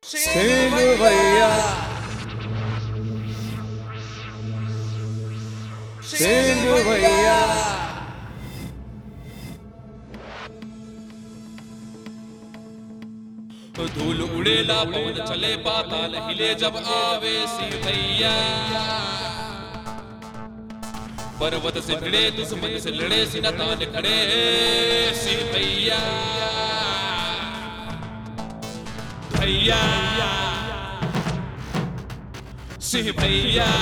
सिंह भैया सिंह भैया धूल उड़ेला पवन चले पाताल हिले जब आवे सिंह भैया पर्वत से भिड़े दुश्मन से लड़े सीना तान खड़े सिंह भैया भैया सिंह भैया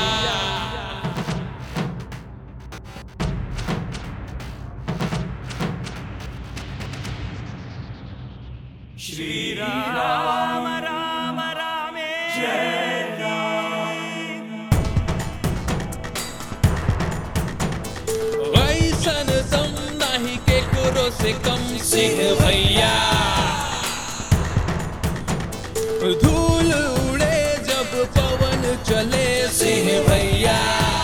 ऐसन दम नाही के करो से कम सिंह भैया धूल उड़े जब पवन चले सिंह भैया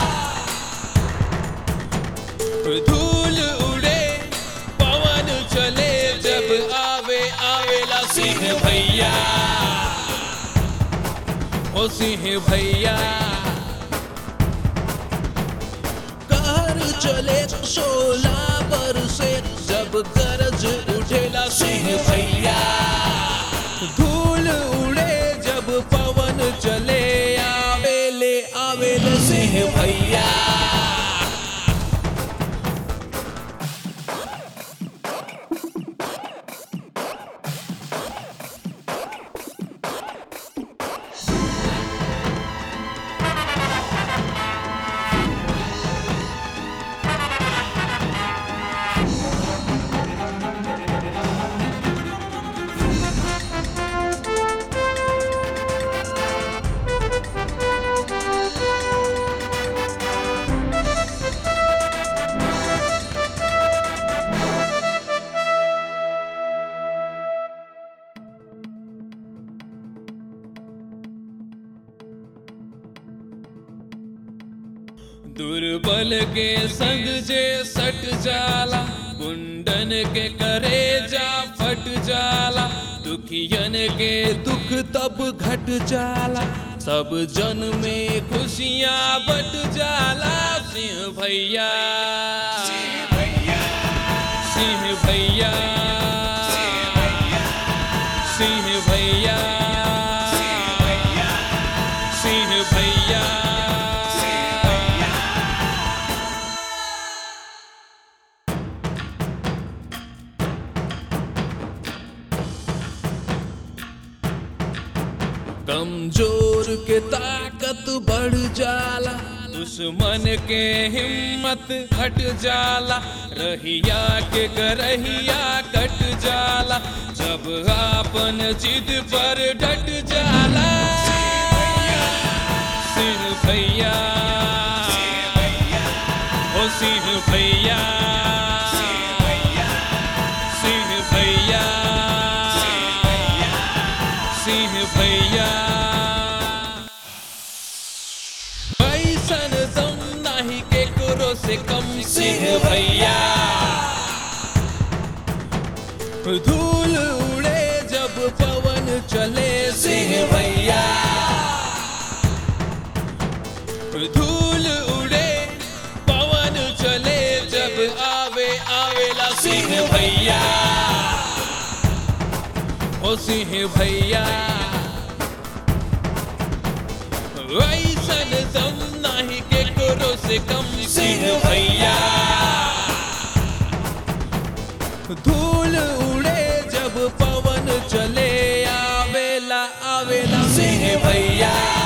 धूल उड़े पवन चले जब आवे आवेला सिंह भैया ओ सिंह भैया कहर चले सोला बरसे जब गरज उठेला सिंह भैया धूल उड़े जब पवन चले आवेले आवेले सिंह भैया दुर्बल के संग जे सट जाला कुंडन के करे जा फट जाला दुखियन के दुख तब घट जाला सब जन में खुशियां बट जाला सिंह भैया सिंह भैया सिंह भैया सिंह भैया सिंह भैया कमजोर के ताकत बढ़ जाला दुश्मन के हिम्मत घट जाला रहिया के करहिया कट जाला जब आपन जिद पर डट जाला सिंह भैया ओ सिंह भैया सिंह भैया सिंह भैया ऐसन दम नाही के करो से कम सिंह भैया धूल उड़े जब पवन चले सिंह भैया धूल उड़े पवन चले जब आवे आवेला सिंह भैया ओ सिंह भैया ऐसन दम नाही के करो से कम सिंह भैया धूल उड़े जब पवन चले आवेला आवेला सिंह भैया